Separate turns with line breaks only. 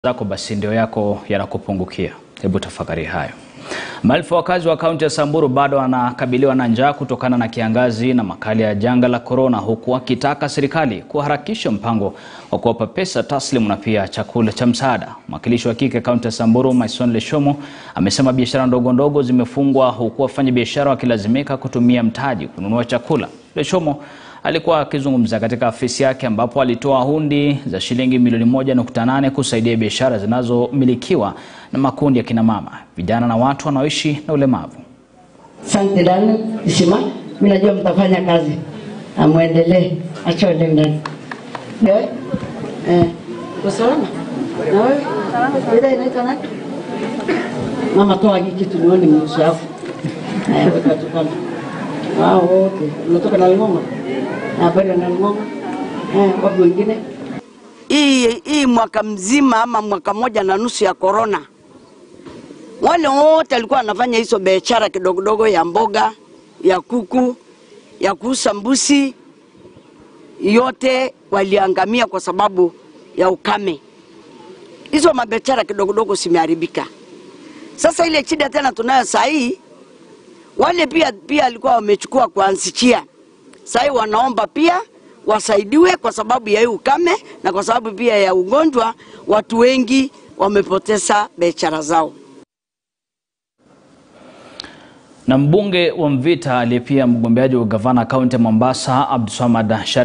zako basi ndio yako yanakupungukia. Hebu tafakari hayo. Maelfu ya wakazi wa kaunti ya Samburu bado wanakabiliwa na njaa kutokana na kiangazi na makali ya janga la korona, huku wakitaka serikali kuharakisha mpango wa kuwapa pesa taslimu na pia chakula cha msaada. Mwakilishi wa kike kaunti ya Samburu, Maison Leshomo, amesema biashara ndogo ndogo zimefungwa huku wafanyabiashara wakilazimika kutumia mtaji kununua chakula. Leshomo alikuwa akizungumza katika afisi yake ambapo alitoa hundi za shilingi milioni moja nukta nane kusaidia biashara zinazomilikiwa na makundi ya kinamama, vijana na watu wanaoishi na ulemavu.
Asante dada Isima, mimi najua mtafanya kazi na muendelee. Acha ende ndani. Eh? Eh. Uko salama? Na wewe? Ile inaitwa nani? Mama toa hiki kitu nione mwisho yako. Eh, weka tu kando. Wao wote. Unatoka na Ngoma? Na bado na Ngoma? Eh, wapi wengine?
hii hii mwaka mzima ama mwaka moja na nusu ya korona, wale wote walikuwa wanafanya hizo biashara kidogodogo ya mboga, ya kuku, ya kuuza mbuzi, yote waliangamia kwa sababu ya ukame. Hizo mabiashara kidogodogo zimeharibika. Sasa ile shida tena tunayo saa hii, wale pia pia alikuwa wamechukua kuanzichia, saa hii wanaomba pia wasaidiwe kwa sababu ya hii ukame na kwa sababu pia ya ugonjwa, watu wengi wamepoteza biashara zao.
Na mbunge wa Mvita aliye pia mgombeaji wa gavana kaunti ya Mombasa Abdulswamad